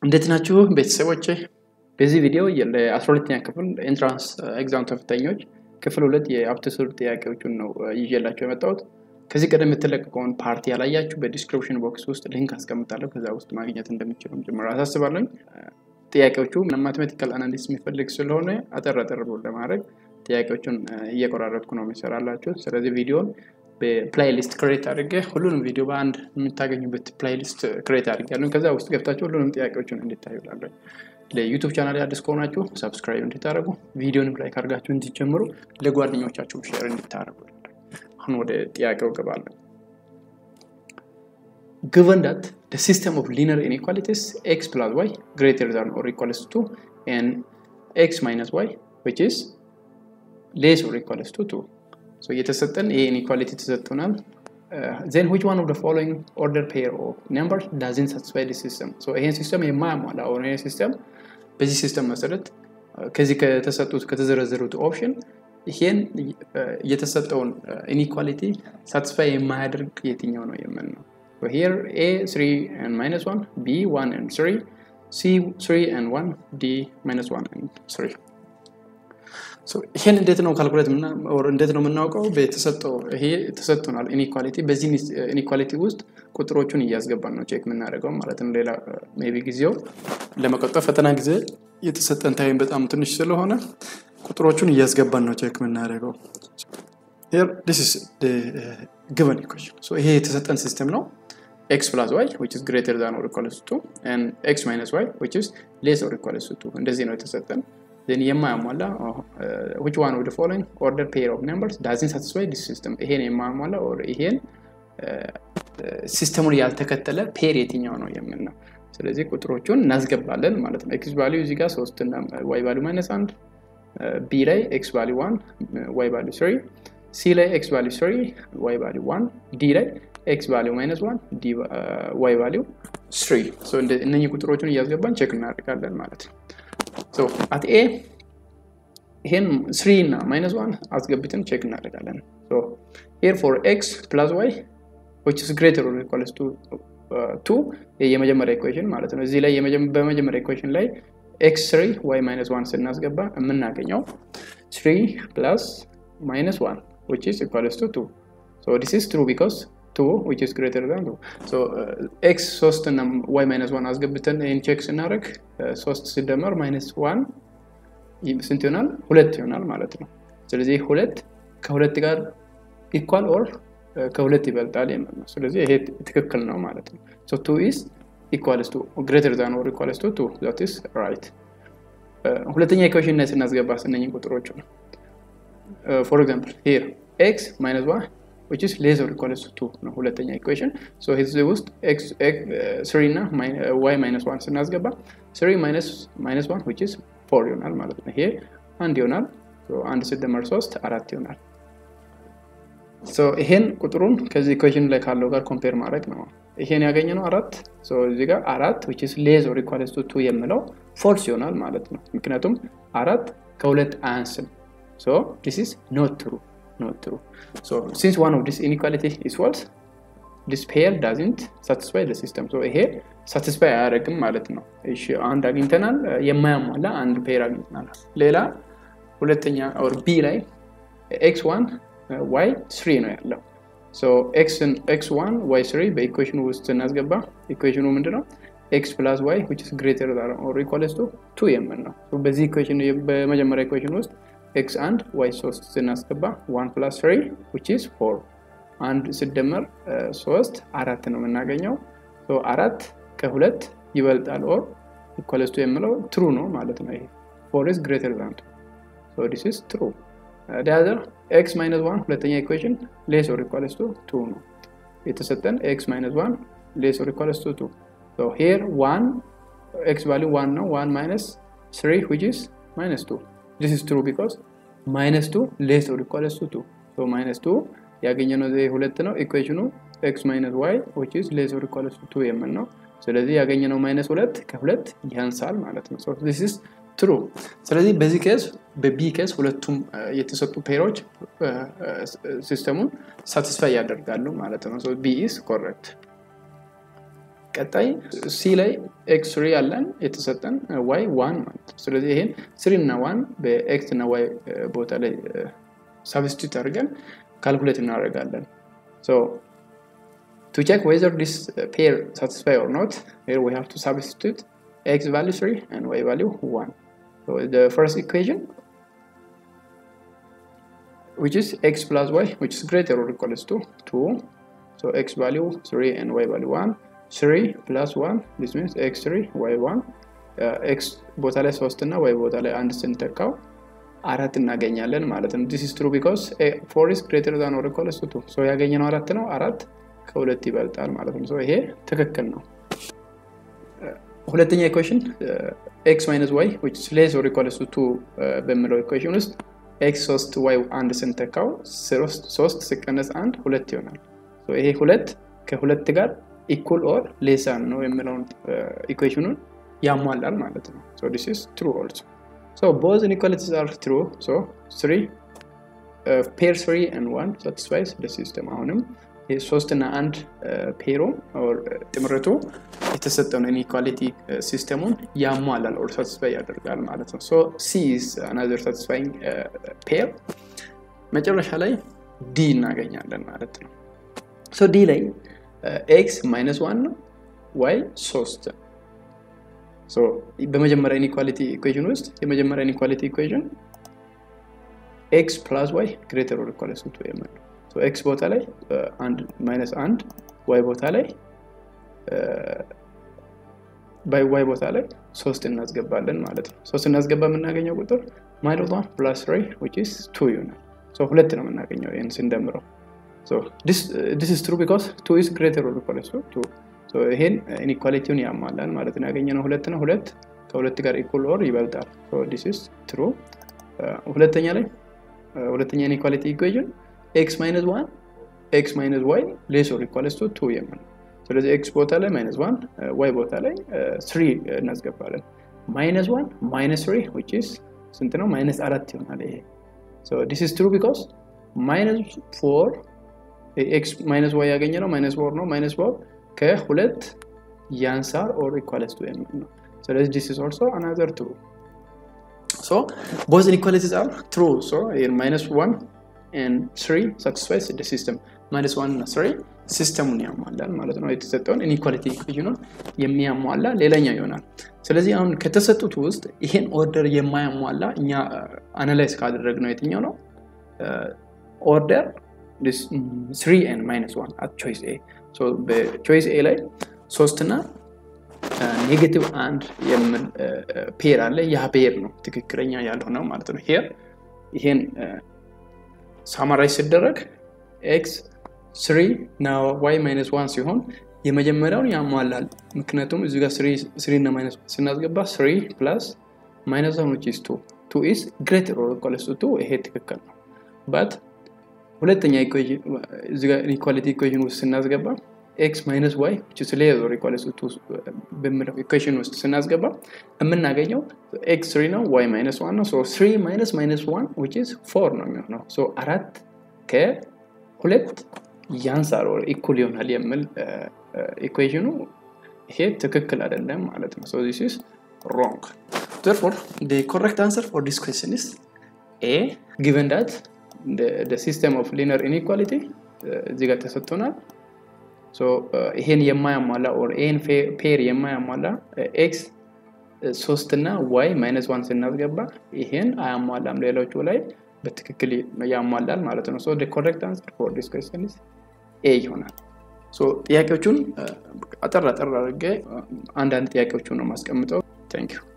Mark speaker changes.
Speaker 1: እንዴት ናችሁ ቤተሰቦች? በዚህ ቪዲዮ ለ12ኛ ክፍል ኤንትራንስ ኤግዛም ተፈታኞች ክፍል ሁለት የአፕቲቱድ ጥያቄዎቹን ነው ይዤላቸው የመጣሁት። ከዚህ ቀደም የተለቀቀውን ፓርቲ ያላያችሁ በዲስክሪፕሽን ቦክስ ውስጥ ሊንክ አስቀምጣለሁ። ከዛ ውስጥ ማግኘት እንደሚችሉም ጭምር አሳስባለኝ። ጥያቄዎቹ ማቴማቲካል አናሊሲስ የሚፈልግ ስለሆነ አጠር አጠር ብሎ ለማድረግ ጥያቄዎቹን እየቆራረጥኩ ነው የሚሰራላችሁ። ስለዚህ ቪዲዮን በፕላይሊስት ክሬት አድርጌ ሁሉንም ቪዲዮ በአንድ የምታገኙበት ፕላይሊስት ክሬት አድርጌያለሁ። ከዛ ውስጥ ገብታችሁ ሁሉንም ጥያቄዎችን እንዲታዩ ላለሁ። ለዩቱብ ቻናል አዲስ ከሆናችሁ ሰብስክራይብ እንድታደርጉ፣ ቪዲዮንም ላይክ አድርጋችሁ እንዲጀምሩ፣ ለጓደኞቻችሁ ሼር እንድታደርጉ። አሁን ወደ ጥያቄው ገባለሁ። given that the system of linear inequalities x plus y greater than or equals to and x minus y which is less or equals to 2 so የተሰጠን ይሄ ኢኒኳሊቲ ተሰጥቶናል then which one of the following order pair of numbers doesn't satisfy the system so ይሄን ሲስተም የማያሟላ አሁን ይሄ ሲስተም በዚህ ሲስተም መሰረት ከዚህ ከተሰጡት ከተዘረዘሩት ኦፕሽን ይሄን የተሰጠውን ኢኒኳሊቲ ሳትስፋይ የማያደርግ የትኛው ነው የምን ነው So here A 3 and minus 1, B 1 and 3, C 3 and 1, D minus 1 and 3. ይህን እንዴት ነው ካልኩሌት እንዴት ነው የምናውቀው? በተሰጠው ይሄ ተሰጥቶናል ኢኒኳሊቲ። በዚህ ኢኒኳሊቲ ውስጥ ቁጥሮቹን እያስገባን ነው ቼክ የምናደርገው ማለት ነው። ሌላ ሜይ ቢ ጊዜው ለመቆጠብ ፈተና ጊዜ የተሰጠን ታይም በጣም ትንሽ ስለሆነ ቁጥሮቹን እያስገባን ነው ቼክ የምናደርገው። ጊቨን ኢኩዌሽን ይሄ የተሰጠን ሲስተም ነው x plus y which is greater than or equals to 2 and x minus y which is less or equals to 2 እንደዚህ ነው የተሰጠን then የማያሟላ which one of the following order pair of numbers doesn't satisfy this system ይሄን የማያሟላ or ይሄን ሲስተሙን ያልተከተለ ፔር የትኛው ነው የምን ነው ስለዚህ ቁጥሮቹን እናስገባለን ማለት ነው ኤክስ ቫሊዩ እዚህ ጋር ሶስት እና ዋይ ቫሊዩ ማይነስ አንድ ቢ ላይ ኤክስ ቫሊዩ ዋን ዋይ ቫሊዩ ስሪ ሲ ላይ ኤክስ ቫሊዩ ስሪ ዋይ ቫሊዩ ዋን ዲ ላይ ኤክስ ቫሊዩ ማይነስ ዋን ዋይ ቫሊዩ ስሪ እነኚህ ቁጥሮችን እያስገባን ቼክ እናደርጋለን ማለት ነው አት ኤ ይሄን ስሪ እና ማይነስ ዋን አስገብተን ቼክ እናደርጋለን ሄር ፎር ኤክስ ፕላስ ዋይ ዊች ስ ግሬተር ኦር ኢኳልስ ቱ ቱ የመጀመሪያ ኢኩዌሽን ማለት ነው እዚህ ላይ በመጀመሪያ ኢኩዌሽን ላይ ኤክስ ስሪ ዋይ ማይነስ ዋን ስናስገባ የምናገኘው ስሪ ፕላስ ማይነስ ዋን which is equals to 2. So this is true because 2 which is greater than 2. So uh, x 3 እና y minus 1 አስገብተን ይህን ቼክ ስናደርግ 3 ሲደመር ማይነስ 1 ስንት ይሆናል? ሁለት ይሆናል ማለት ነው። ስለዚህ ሁለት ከሁለት ጋር ኢኳል ኦር ከሁለት ይበልጣል የሚል ነው። ስለዚህ ይሄ ትክክል ነው ማለት ነው። So 2 is equals to greater than or equals to 2 that is right. ሁለተኛ ኢኩዌሽን ላይ ስናስገባ ስነኝ ቁጥሮቹ ነው uh, for example here x minus y which is less or equals to 2 ነው ሁለተኛ ኢኩዌሽን so እዚህ ውስጥ x, x uh, 3 እና uh, y minus 1 ስናስገባ 3 minus minus 1 which is 4 ይሆናል ማለት ነው ይሄ አንድ ይሆናል so አንድ ሲደመር 3 አራት ይሆናል so ይሄን ቁጥሩን ከዚህ ኢኩዌሽን ላይ ካለው ጋር ኮምፔር ማድረግ ነው ይሄን ያገኘ ነው አራት እዚህ ጋር አራት which is less or equals to 2 የምለው ፎልስ ይሆናል ማለት ነው ምክንያቱም አራት ከሁለት አያንስም So this is not true, not true. So since one of this inequality is false, this pair doesn't satisfy the system. So ይሄ ሳቲስፋይ አያደርግም ማለት ነው። እሺ አንድ አግኝተናል፣ የማያሟላ አንድ ፔር አግኝተናል። ሌላ ሁለተኛ ኦር ቢ ላይ ኤክስ ዋን ዋይ ስሪ ነው ያለው። ሶ ኤክስ ዋን ዋይ ስሪ በኢኩዌሽኑ ውስጥ ስናስገባ ኢኩዌሽኑ ምንድን ነው? ኤክስ ፕላስ ዋይ ዊች ኢዝ ግሬተር ኦር ኢኳልስ ቱ ቱ የምን ነው። በዚህ ኢኩዌሽን በመጀመሪያ ኢኩዌሽን ውስጥ ኤክስ አንድ ዋይ ሶስት ስናስገባ ዋን ፕላስ ትሪ ዊች ኢዝ ፎር አንድ ስደመር ሶስት አራት ነው የምናገኘው አራት ከሁለት ይበልጣል ኦር ኢኳልስቱ የምለው ትሩ ነው ማለት ነው ይሄ ፎር ኢዝ ግሬተር ዛን ቱ ዲስ ኢዝ ትሩ ዳዘር ኤክስ ማይነስ ዋን ሁለተኛ ኢኩዌሽን ሌስ ኦር ኢኳልስቱ ቱ ነው የተሰጠን ኤክስ ማይነስ ዋን ሌስ ኦር ኢኳልስቱ ቱ ሄር ዋን ኤክስ ቫሊዩ ዋን ነው ዋን ማይነስ ስሪ ዊች ኢዝ ማይነስ ቱ this is true because minus 2 less or equals to 2 so minus 2 ያገኘነው ዘ ሁለት ነው ኢኩዌሽኑ x minus y which is less or equals to 2 የምን ነው ስለዚህ ያገኘነው ማይነስ ሁለት ከሁለት ያንሳል ማለት ነው so this is true ስለዚህ በዚህ ኬስ በቢ ኬስ ሁለቱም የተሰጡ ፔሮች ሲስተሙን ሳቲስፋይ ያደርጋሉ ማለት ነው ቢ ኢስ ኮሬክት ቀጣይ ሲ ላይ ኤክስ ስሪ ያለን የተሰጠን ዋይ ዋን ማለት ነው። ስለዚህ ይሄን ስሪ እና ዋን በኤክስ እና ዋይ ቦታ ላይ ሳብስቲቱት አድርገን ካልኩሌት እናደርጋለን። to check whether this pair satisfy or not, here we have to substitute x value 3 and y value 1. So the first equation, which is x plus y, which is greater or equals to 2. So x value 3 and y value 1. 3 plus 1, this means x3, y1. x ቦታ ላይ 3 እና y ቦታ ላይ አንድ ስንተካው አራት እናገኛለን ማለት ነው። ዲስ ኢዝ ትሩ ቢኮዝ ፎር ኢዝ ግሬተር ዛን ኦር ኢኳልስ ቱ ሶ ያገኘነው አራት ነው። አራት ከሁለት ይበልጣል ማለት ነው። ይሄ ትክክል ነው። ሁለተኛ ኢኩዌሽን ኤክስ ማይነስ ዋይ ዊች ኢዝ ሌስ ኦር ኢኳልስ ቱ በሚለው ኢኩዌሽን ውስጥ ኤክስ ሶስት ዋይ አንድ ስንተካው ሶስት ሲቀነስ አንድ ሁለት ይሆናል። ይሄ ሁለት ከሁለት ጋር ኢኩል ኦር ሌሳን ነው የሚለውን ኢኩዌሽኑን ያሟላል ማለት ነው። ሶ ዲስ ኢዝ ትሩ ኦልሶ So both inequalities are true. So 3 uh, pair 3 and 1 satisfies the system. አሁንም ሶስት እና አንድ ፔሮ ጥምረቱ የተሰጠውን ኢኒኳሊቲ ሲስተሙን ያሟላል ኦር ሳቲስፋይ ያደርጋል ማለት ነው። ሶ ሲ ኢዝ አናዘር ሳቲስፋይንግ ፔር። መጨረሻ ላይ ዲ እናገኛለን ማለት ነው። ሶ ዲ ላይ ኤክስ ማይነስ ዋን ነው፣ ዋይ ሶስት በመጀመሪያ ኢኒኳሊቲ ኢኩዌሽን ውስጥ የመጀመሪያ ኢኒኳሊቲ ኢኩዌሽን ኤክስ ፕላስ ዋይ ግሬተር ኦር ኢኳልስ ቱ የምንለው ኤክስ ቦታ ላይ አንድ ማይነስ አንድ ዋይ ቦታ ላይ ዋይ ቦታ ላይ ሶስት እናስገባለን ማለት ነው። ሶስት እናስገባ የምናገኘው ቁጥር ማይነስ ዋን ፕላስ ትሪ ዊች ኢዝ ቱ ይሆናል። ሁለት ነው የምናገኘው ይህን ስንደምረው ዲስ ኢዝ ትሩ ቢኮዝ ቱ ኢዝ ግሬተር ኦር ኢኳልስ ቱ ይሄን ኢኒኳሊቲውን ያሟላል ማለት ነው። ያገኘነው ሁለት ነው። ሁለት ከሁለት ጋር ኢኩል ኦር ይበልጣል። ዲስ ኢዝ ትሩ። ሁለተኛ ላይ ሁለተኛ ኢኒኳሊቲ ኢኩዌሽን ኤክስ ማይነስ ዋን ኤክስ ማይነስ ዋይ ሌስ ኦር ኢኳልስ ቱ ቱ የምንለው ስለዚህ ኤክስ ቦታ ላይ ማይነስ ዋን ዋይ ቦታ ላይ ስሪ እናስገባለን። ማይነስ ዋን ማይነስ ስሪ ዊች ኢዝ ስንት ነው? ማይነስ አራት ይሆናል። ይሄ ዲስ ኢዝ ትሩ ቢኮዝ ማይነስ ፎር ኤክስ ማይነስ ዋይ ያገኘ ነው ማይነስ ፎር ነው። ማይነስ ፎር ከሁለት ያንሳር ኦር ኢኳልስ ቱ የሚል ነው። ስለዚህ ዲስ ኢዝ ኦልሶ አናዘር ትሩ ሶ ቦዝ ኢኒኳሊቲስ አር ትሩ ሶ ማይነስ ዋን ኤንድ ስሪ ሳቲስፋይስ ደ ሲስተም ማይነስ ዋን እና ስሪ ሲስተሙን ያሟላል ማለት ነው። የተሰጠውን ኢኒኳሊቲ ኢኩዌሽኑን የሚያሟላ ሌላኛው ይሆናል። ስለዚህ አሁን ከተሰጡት ውስጥ ይሄን ኦርደር የማያሟላ እኛ አናላይዝ ካደረግነው የትኛው ነው? ኦርደር ስሪ ኤንድ ማይነስ ዋን አት ቾይስ ኤ በቾይስ ኤ ላይ ሶስትና ኔጌቲቭ አንድ የሚል ፔር አለ። ያ ፔር ነው ትክክለኛ ያልሆነው ማለት ነው። ሄር ይሄን ሳማራይዝ ሲደረግ ኤክስ ስሪ እና ዋይ ማይነስ ዋን ሲሆን የመጀመሪያውን ያሟላል። ምክንያቱም እዚ ጋር ስሪ እና ማይነስ ዋን ስናስገባ ስሪ ፕላስ ማይነስ ዋን ዊች ኢዝ ቱ ቱ ኢዝ ግሬተር ኦር ኢኳልስ ቱ ይሄ ትክክል ነው በት ሁለተኛ ኢኳሊቲ ኢኩዌሽን ውስጥ ስናስገባ ኤክስ ማይነስ ዋይ ሌስ ኦር ኢኳልስ ቱ በሚለው ኢኩዌሽን ውስጥ ስናስገባ የምናገኘው ኤክስ ስሪ ነው ዋይ ማይነስ ዋን ነው ስሪ ማይነስ ማይነስ ዋን ዊች ኢዝ ፎር ነው የሚሆነው አራት ከሁለት ያንሳር ኦር ኢኩል ይሆናል የሚል ኢኩዌሽኑ ይሄ ትክክል አይደለም ማለት ነው ሶ ዚስ ኢዝ ሮንግ therefore the correct answer for this question is a given that the, the system of linear inequality እዚህ ጋር ተሰጥቶናል ይሄን የማያሟላ ኦር ይሄን ፔር የማያሟላ ኤክስ ሶስት እና ዋይ ማይነስ ዋን ስናስገባ ይሄን አያሟላም ሌሎቹ ላይ በትክክል ያሟላል ማለት ነው ኮሬክት አንሰር ፎር ዲስ ኩዌስችን ኤ ይሆናል ጥያቄዎቹን አጠር አጠር አድርጌ አንዳንድ ጥያቄዎቹን ነው ማስቀምጠው ታንኪዩ